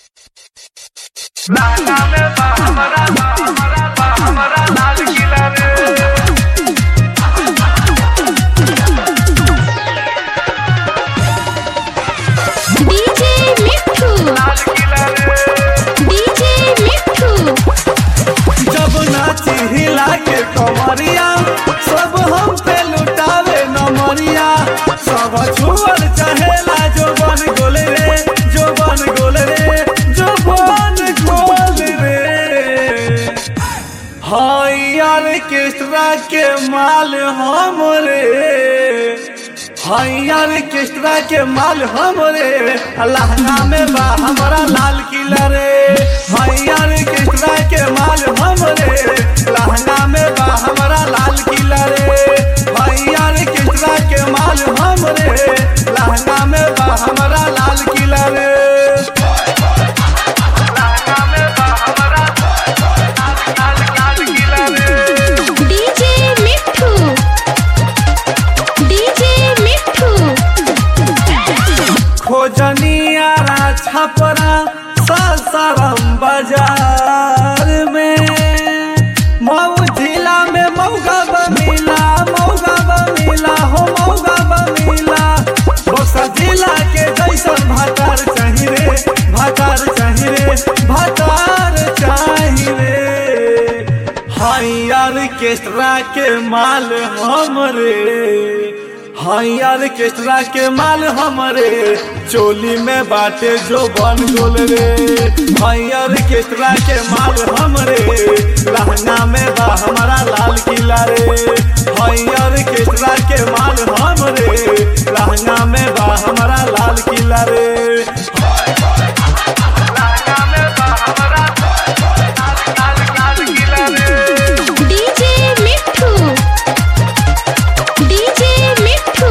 लहंगा में बा हमरा बा हमरा बा हमरा लाल किला रे डीजे मिठू लाल किला रे डीजे मिठू जब नाची हिला के कमरिया सब हम पे लुटावे नमरिया सब छुअल चहेला जो बन गोल रे जो बन गोल रे जो बन गोल रे हाय ऑर्केस्ट्रा के माल हम रे हाय ऑर्केस्ट्रा के माल हम रे लहंगा में बा हमारा लाल किला रे हाय ऑर्केस्ट्रा के माल हम रे लहंगा में बा हमारा लाल किला रे हाय ऑर्केस्ट्रा के माल हम रे लहंगा में बा हमारा लाल किला रे लहंगा में बा हमरा लाल लाल लाल किला रे डीजे मिठू डीजे मिठू खोजनिया छपरा सासाराम बाजार में मऊ जिला में मौगा बमिला मौगा बमिला हो मौगा बमिला बक्सर जिला के जैसन भातार चाही रे भातार चाही रे भातार चाही रे हाई ऑर्केस्ट्रा के माल हमरे हाई ऑर्केस्ट्रा के माल हमरे चोली में बाटे जो बन गोल रे हाई ऑर्केस्ट्रा के माल हमरे लहंगा में बा हमारा लाल किला रे हाई ऑर्केस्ट्रा के माल हमरे लहंगा में बा हमारा लाल किला रे लहंगा में बा हमरा लाल लाल लाल किला रे डीजे मिठू डीजे मिठू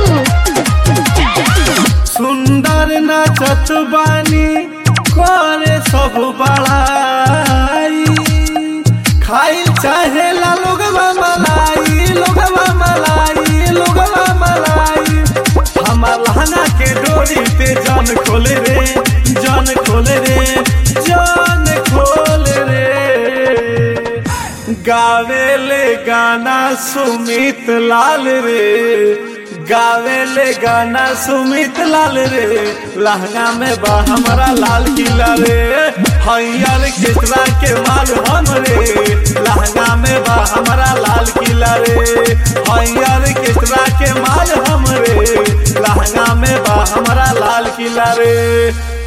सुंदर नाचत बानी करे सब बड़ाई खाई चाहे ला लोगवा मलाई लोगवा मलाई लोगवा मलाई हमार लहंगा के डोरी पे जान खोले रे जान खोले रे जान खोले रे गावेले गाना सुमित लाल रे गावेले गाना सुमित लाल रे लहंगा में बा हमारा लाल किला रे हैयर किसरा के माल हम रे लहंगा में बा हमारा लाल किला रे हैयर किसरा के माल हम रे लहंगा में बा हमारा लाल किला रे